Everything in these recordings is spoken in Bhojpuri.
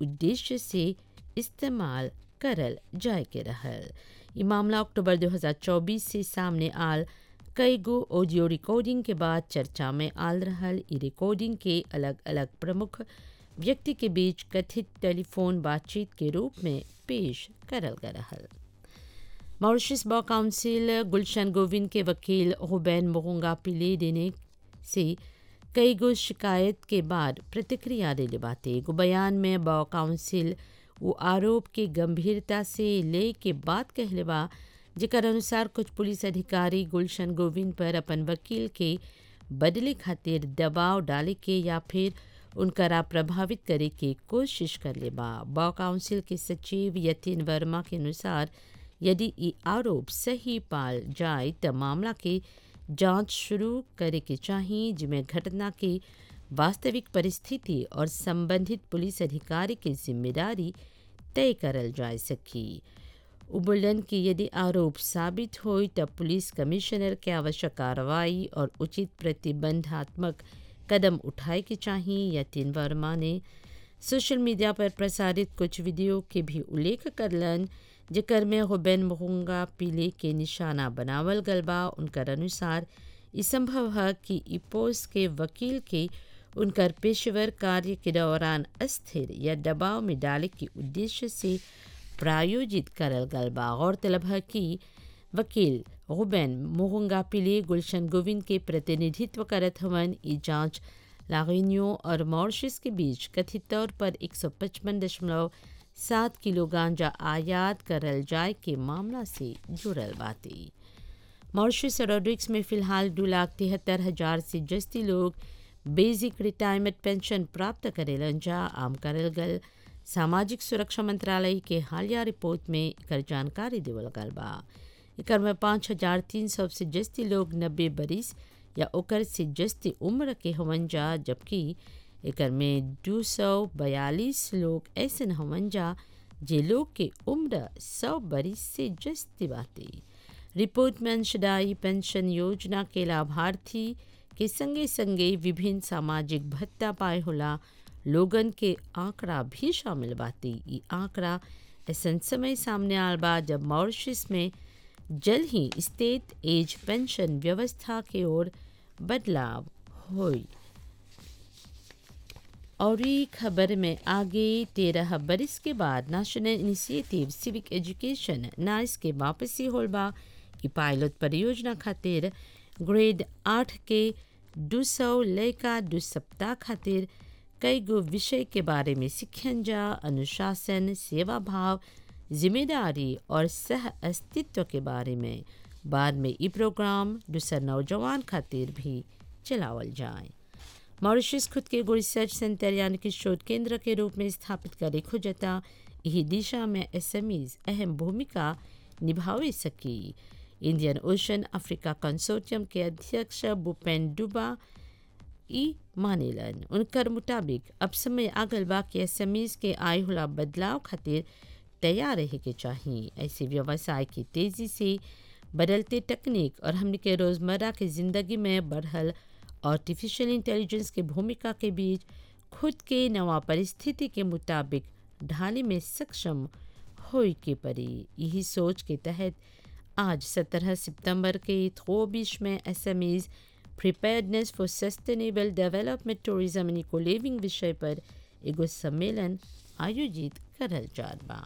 उद्देश्य से इस्तेमाल करल जाए के रहल ई मामला अक्टूबर 2024 से सामने आल कई गो ऑडियो रिकॉर्डिंग के बाद चर्चा में आल रहल ई रिकॉर्डिंग के अलग अलग प्रमुख व्यक्ति के बीच कथित टेलीफोन बातचीत के रूप में पेश करल गए रहल मॉरिशस बॉ काउंसिल गुलशन गोविंद के वकील हुबैन मोहंगा पिले देने से कई गो शिकायत के बाद प्रतिक्रिया दिले बाते एगो बयान में बॉ काउंसिल वो आरोप के गंभीरता से ले के बात कहले बा जेकर अनुसार कुछ पुलिस अधिकारी गुलशन गोविंद पर अपन वकील के बदले खातिर दबाव डाले के या फिर उनकरा प्रभावित करे के कोशिश कर ले बा बॉ काउंसिल के सचिव यतिन वर्मा के अनुसार यदि ये आरोप सही पाल जाए तो मामला के जांच शुरू करे के चाहिए जिसमें घटना की वास्तविक परिस्थिति और संबंधित पुलिस अधिकारी की जिम्मेदारी तय करल जा सकी उबुलन की यदि आरोप साबित हो तब पुलिस कमिश्नर के आवश्यक कार्रवाई और उचित प्रतिबंधात्मक कदम उठाए के चाहिए यतिन वर्मा ने सोशल मीडिया पर प्रसारित कुछ वीडियो के भी उल्लेख करलन जेकर में हुबैन मोहंगा पीले के निशाना बनावल गल बा उनकर अनुसार ई संभव है कि ई पोस्ट के वकील के उनकर पेशेवर कार्य के दौरान अस्थिर या दबाव में डाले के उद्देश्य से प्रायोजित करल गल बा गौरतलब है कि वकील रुबैन मोहंगा पिले गुलशन गोविंद के प्रतिनिधित्व करत हवन ई जांच लागनियों और मॉरिशस के बीच कथित तौर पर एक सौ पचपन दशमलव सात किलो गांजा आयात करल जाए के मामला से जुड़ल बाते मॉरिशस और रोड्रिक्स में फिलहाल दो लाख तिहत्तर हजार से जस्ती लोग बेसिक रिटायरमेंट पेंशन प्राप्त करेलन जा आम करल गल सामाजिक सुरक्षा मंत्रालय के हालिया रिपोर्ट में एकर जानकारी देवल गल बा एकर में पाँच हजार तीन सौ से जस्ती लोग नब्बे बरिस या ओकर से जस्ती उम्र के हवन जा जबकि एकर में दो सौ बयालीस लोग ऐसे हवन जा जे लोग के उम्र सौ बरिस से जस्ती बाते रिपोर्ट में अंशदायी पेंशन योजना के लाभार्थी के संगे संगे विभिन्न सामाजिक भत्ता पाए होला लोगन के आंकड़ा भी शामिल बाती ई आंकड़ा ऐसा समय सामने आल बा जब मॉरिशस में जल्द ही स्टेट एज पेंशन व्यवस्था के ओर बदलाव हुई और ये खबर में आगे तेरह बरिस के बाद national initiative civic education NICE के वापसी होल बा की पायलट परियोजना खातिर ग्रेड आठ के दो सौ लयका दो सप्ताह खातिर कई गो विषय के बारे में सीखन जा अनुशासन सेवा भाव जिम्मेदारी और सह अस्तित्व के बारे में बाद में ई प्रोग्राम दूसर नौजवान खातिर भी चलावल जाए मॉरिशस खुद के एगो रिसर्च सेंटर यानी कि शोध केंद्र के रूप में स्थापित करे खोजता यही दिशा में एसएमईज अहम भूमिका निभावे सकी इंडियन ओशन अफ्रीका कंसोर्टियम के अध्यक्ष भूपेन डुबा ई मानेलन उनकर मुताबिक अब समय आगल बा कि एसएमईज के आय होला बदलाव खातिर तैयार रहे के चाहिए ऐसे व्यवसाय की तेजी से बदलते तकनीक और हमने के रोज़मर्रा की ज़िंदगी में बढ़ल आर्टिफिशियल इंटेलिजेंस के भूमिका के बीच खुद के नवा परिस्थिति के मुताबिक ढाले में सक्षम हो के पड़ी यही सोच के तहत आज 17 सितंबर के थोबिश में SMEs preparedness for sustainable development tourism and eco living विषय पर एगो सम्मेलन आयोजित करल जात बा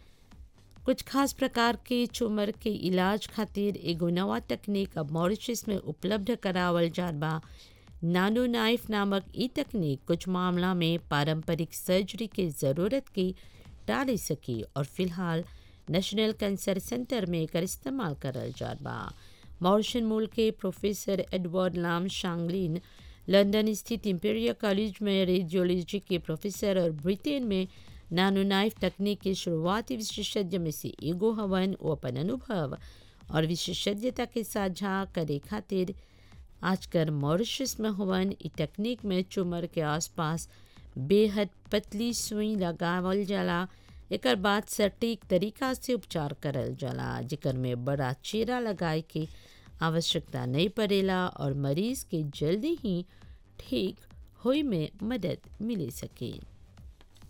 कुछ खास प्रकार के चुमर के इलाज खातिर एगो नवा तकनीक अब मॉरिशस में उपलब्ध करावल जात बा नानो नाइफ नामक ई तकनीक कुछ मामला में पारंपरिक सर्जरी के ज़रूरत की टाली सकी और फिलहाल नेशनल कैंसर सेंटर में एकर इस्तेमाल करल जात बा मॉरिशन मूल के प्रोफेसर एडवर्ड लाम शांगलिन लंदन स्थित इम्पेरियल कॉलेज में रेडियोलॉजी के प्रोफेसर और ब्रिटेन में नानो नाइफ तकनीक के शुरुआती विशेषज्ञ में से एगो हवन वो अपन अनुभव और विशेषज्ञता के साझा करे खातिर आजकल मॉरिशस में हवन ई तकनीक में चुमर के आसपास बेहद पतली सुई लगावल जाला एकर बाद सटीक तरीका से उपचार करल जाला जेकर में बड़ा चेरा लगाए के आवश्यकता नहीं पड़ेला और मरीज के जल्दी ही ठीक होई में मदद मिले सके